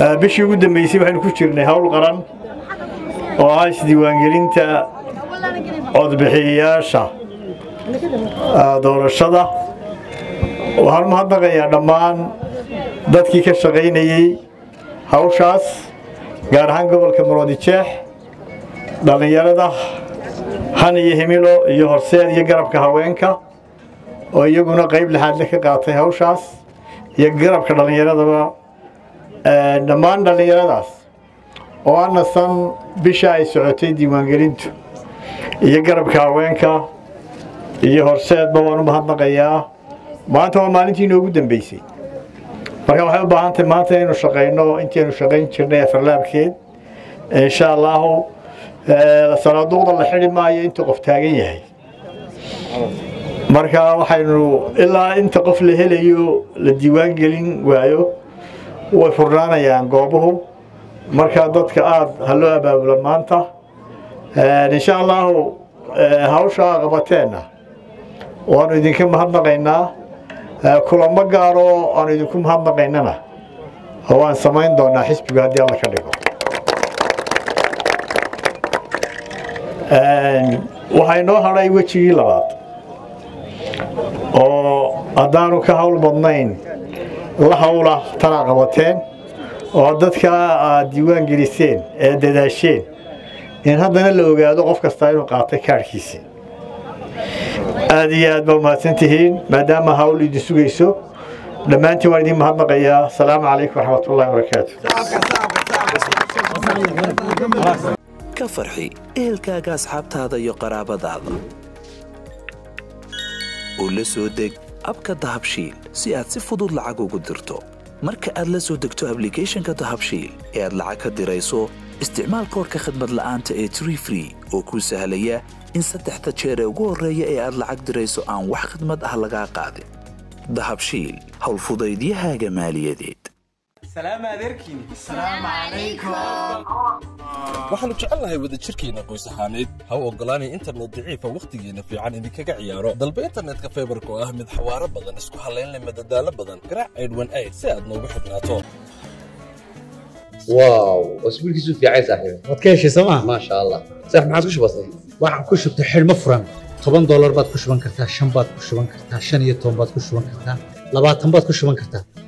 bishii ugu dambeysay waxaynu ku jirnay howl qaran oo ah isdiiwaangelinta codbixiyayaasha doorashada waxaan mahadnaqayaa dhammaan dadkii ka shaqaynayey hawshaas gaar ahaan gobolka maroodijeex dhallinyarada han iyo himilo iyo horseed iyo garabka haweenka oo iyaguna qayb lixaadle ka qaatay hawshaas iyo garabka dhallinyaradaba dhammaan dhallinyaradaas oo anasan bisha ay socotay diiwaangelintu iyo garabka haweenka iyo horseedba waan u mahadnaqayaa maanta waa maalintii inoogu dambeysay marka waxay u baahan tahay maanta inaynu shaqayno intaynu shaqayn jirnay afarlaabkeed insha allahu sanaaduuqda la xidhi maayo inta qof taagan yahay marka waxaynu ilaa inta qof la helayo la diiwaan gelin waayo way furnaanayaan goobuhu marka dadka aada ha loo abaabula maanta insha allahu hawsha qabateenna waanu idinka mahadnaqaynaa kulamo gaaro aanu idinku mahadnaqaynana waan samayn doonaa xisbiga haddii alla ka dhigo waxaa inoo hadhay wejigii labaad oo haddaanu ka hawl badnayn la hawla tanaa qabateen oo dadka aad diiwaan geliseen ee dadaasheen in haddana la ogaado qof kastaa inuu qaatay kaadhkiisii aad iyo aad baa umahadsan tihiin maadaama hawl idin sugayso dhammaantiin waan idin mahadnaqayaa asalaamu calaykum waraxmatullahi wabarakaatu ka farxi ehelkaaga asxaabtaada iyo qaraabadaada oo la soo deg abka dahabshiil si aad si fudud lacag ugu dirto marka aad la soo degto ablicathonka dahabshiil ee aad lacag ka dirayso isticmaal koorka khadmad la'aanta ee tree free oo kuu sahlaya in saddexda jeer ee ugu horreeya ee aad lacag dirayso aan wax khidmad ah lagaa qaadin dahabshiil howlfudaydiyahaaga maaliyadeed waxaannu jecelnahay wadajirkeenna qoys ahaaneed ha u oggolaanay internet daciifa wakhtigeenna fiican idinkaga ciyaaro dalba internetka faybarka oo ah mid xawaaro badan isku hallayn leh madadaalo badan garaac aydhwan ayd si aad noogu xidhnaato واو اسبوع كيسو في عايز صاحبي waad ka heshay sooma ما شاء الله صح ما عادش بسيط waxaan ku shubtay xidhmo furan toban doolar baad ku shuban kartaa shan baad ku shuban kartaa shan iyo toban baad ku shuban kartaa labaatan baad ku shuban kartaa